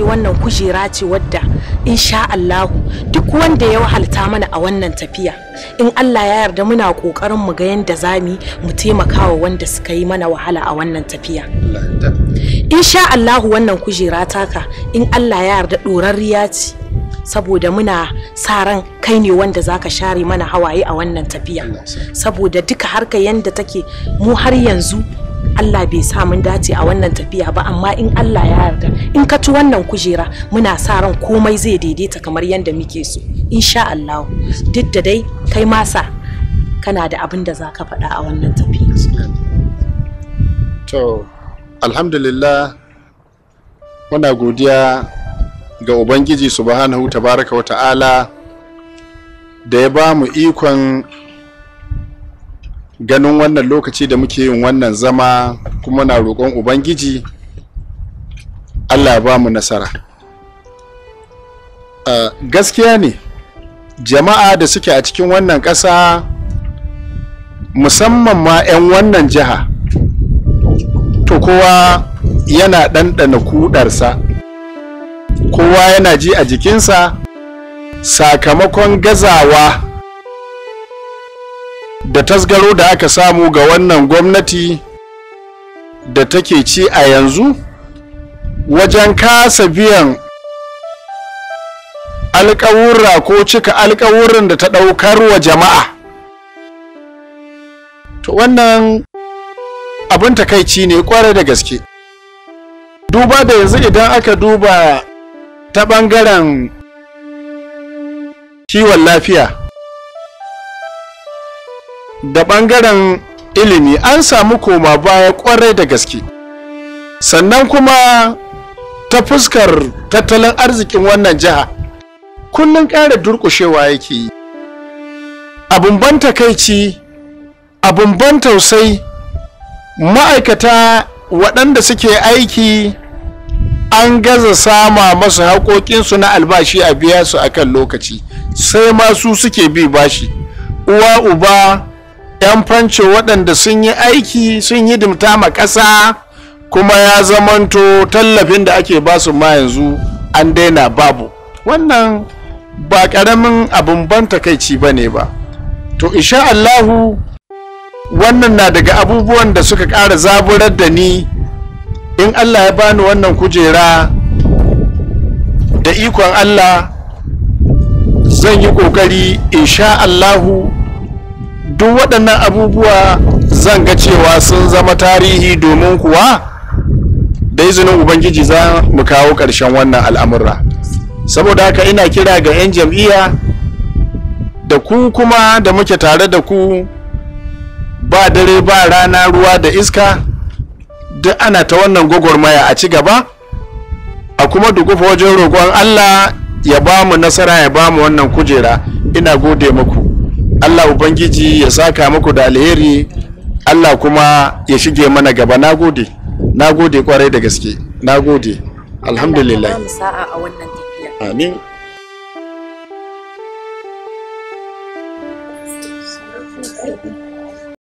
wannan kujera ce wadda insha Allahu duk wanda ya wahalta mana a wannan tafiya in Allah ya yarda muna kokarin mu ga yanda zami mu taimaka wa wanda suka yi mana wahala a wannan tafiya insha Allahu wannan kujera taka in Allah ya yarda ɗorarriya ce saboda muna sa ran kai ne wanda zaka share mana hawaye a wannan tafiya saboda duka harka yanda take mu har yanzu Allah bai sa mun dace a wannan tafiya ba amma in Allah ya yarda in ka ci wannan kujera muna sa ran komai zai daidaita kamar yadda muke so insha Allah duk da dai kai masa kana da abin da za ka faɗa a wannan tafiya to alhamdulillah muna godiya ga ubangiji subhanahu tabaraka wa ta'ala da ya ba mu ikon ganin wannan lokaci da muke yin wannan zama kuma na roƙon ubangiji allah ya ba mu nasara uh, gaskiya ne jama'a da suke a cikin wannan ƙasa musamman ma 'yan wannan jiha to kowa yana ɗanɗana kudarsa kowa yana ji a jikinsa sakamakon gazawa da tasgaro da aka samu ga wannan gwamnati da take ci a yanzu wajen kasa biyan alkawurra ko cika alkawurran da ta ɗaukar wa jama'a to wannan abin takaici ne kwarai da gaske duba da yanzu idan aka duba ta ɓangaren kiwon lafiya da ɓangaren ilimi an samu koma baya kwarai da gaske sannan kuma ta fuskar tattalin arzikin wannan jiha kullum ƙara durƙushewa yake yi abin ban takaici abin ban tausai ma'aikata waɗanda suke aiki an gaza sama masu haƙoƙinsu na albashi a biya su a kan lokaci sai masu suke bi bashi uwa uba 'yan fanco waɗanda sun yi aiki sun yi dimta ma ƙasa kuma ya zamanto tallafin da ake basu ma yanzu an daina babu wannan ba ƙaramin abin ban takaici ba ne ba to insha Allahu wannan na daga abubuwan da suka ƙara zaburar da ni in Allah ya bani wannan kujera da ikon Allah zan yi ƙoƙari insha Allahu duk waɗannan abubuwa zan ga cewa sun zama tarihi domin kuwa da izinin ubangiji za mu kawo ƙarshen wannan al'amurra saboda haka ina kira ga 'yan jam'iyya da ku kuma da muke tare da ku ba dare ba rana ruwa da iska duk ana ta wannan gwagwarmaya a ci gaba a kuma dukufa wajen roƙon allah ya ba mu nasara ya ba mu wannan kujera ina gode muku allah ubangiji ya saka muku da alheri allah kuma ya shige mana gaba na gode na gode kwarai da gaske na gode alhamdulillah sa'a a wannan tafiya amin